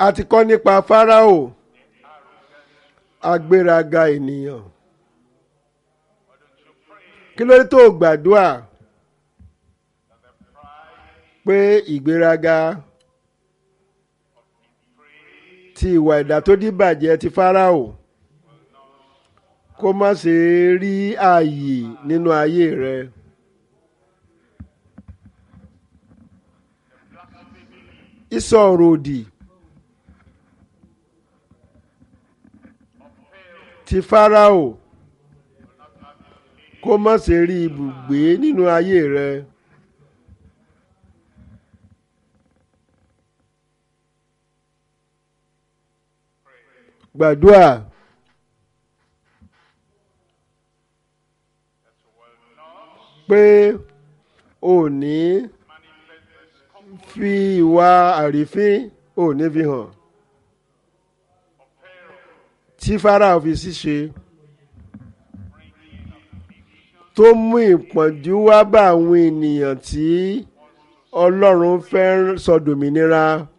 a ti kọ́ nípa Fáráò agbéraga ènìyàn kí ló dé tó gbàdúrà pé ìgbéraga ti ìwà ẹ̀dá tó díbàjẹ́ ti Fáráò kó má ṣe rí ààyè nínú ayé rẹ. ìsọ ọ̀rọ̀ òdì ti Fáráò kó má ṣe rí ibùgbé nínú ayé rẹ. gbàdúrà pé ò ní fi ìwà àrífín ò ní fi hàn tí Fáráò fi ṣíṣe tó mú ìpọ́njú wá bá àwọn ènìyàn tí Ọlọ́run fẹ́ sọ dòmìnira. So